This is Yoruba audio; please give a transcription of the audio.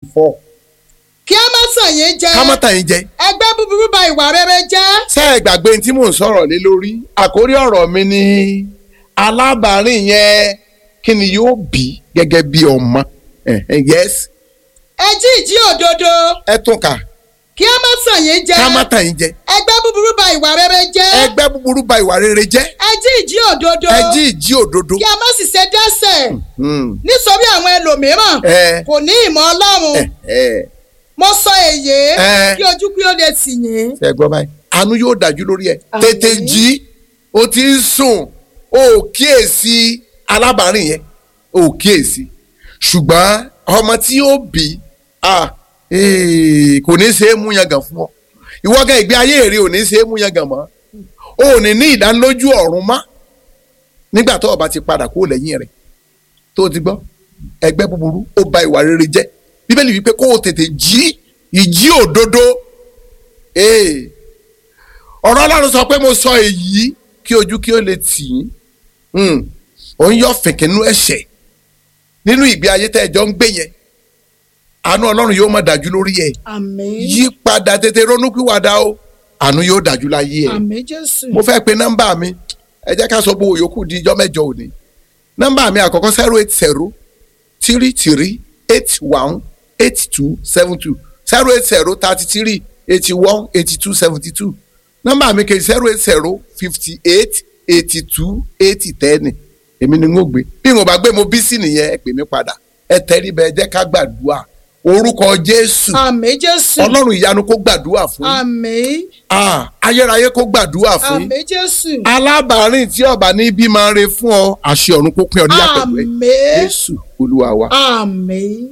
four kí a má tàn yín jẹ ká má tàn yín jẹ ẹgbẹ́ búburú ba ìwà rere jẹ́ ṣé ẹ gbàgbé tí mò ń sọ̀rọ̀ lé lórí àkórí ọ̀rọ̀ mi ni alábàárìn yẹn kí ni yóò bí gẹ́gẹ́ bí ọmọ Eh, eh, yes ẹ jí ìjí òdodo ẹ tún kà kí a má tàn yín jẹ ká má tàn yín jẹ ẹgbẹ́ búburú ba ìwà rere jẹ́ ẹgbẹ́ búburú ba ìwà rere jẹ́ ẹ jí ìjí òdodo ẹ jí ìjí òdodo kí a má sì ṣe dẹ́ṣẹ̀ Hmm. nítorí àwọn ẹlòmíràn ẹ kò ní ìmọ̀ ọlọ́run ẹ ẹ mo sọ èyí Eh. kí ojú kí ó lè tì yín. ṣe gbọ́ báyìí àánú yóò dájú lórí ẹ Àmín. tètè jí o ti ń sùn o ò kíyèsí alábàárìn yẹn o ò kíyèsí ṣùgbọ́n ọmọ tí ó bí ah, eh, kò ní ṣe é mú yangàn fún ọ ìwọ gan ìgbé ayé rẹ ò ní ṣe é mú yangàn mọ́ o ò ní ní ìdánilójú ọ̀run mọ́ nígbà tó o bá ti padà kó lẹ́yìn rẹ̀ tó o ti gbọ́ ẹgbẹ́ búburú ó ba ìwà rere jẹ́ bíbélì wípé kó o tètè jí ìjí òdodo ee ọ̀rọ̀ ọlọ́run sọ pé mo sọ èyí kí ojú kí ó lè tì í Hmm. ò ń yọ fìnkínú ẹ̀ṣẹ̀ nínú ìgbé ayé tẹ́ ẹ jọ ń gbé yẹn àánú ọlọ́run yóò má dájú lórí ẹ̀ àmín yí padà tètè ronúpìwàdà o àánú yóò dájú láyé ẹ̀ àmín jésù. mo fẹ́ pe nọ́mbà mi ẹ jẹ́ ká sọ gbogbo yòókù di ijọ́ mẹ́jọ òní nọ́mbà mi àkọ́kọ́ zero eight zero three three eight one eight two seven two zero eight zero thirty three eighty one eighty two seventy two nọ́mbà mi kejì zero eight zero fifty eight eighty two eighty ten èmi ni n ó gbé bí mo bá gbé mo bí sí nìyẹn ẹ pè mí padà ẹ tẹrí bẹ ẹ jẹ́ ká gbàdúrà orúkọ Jésù àmín jésù. Ọlọ́run ìyanu kó gbàdúrà fún yín àmín Ah, ayérayé kó gbàdúrà fún yín àmín jésù. alábàárìn tí ọba ní bí máa ń re fún ọ àṣẹ ọ̀run kó pín ọ níyà pẹ̀lú ẹ àmín jésù olúwa wa. àmín.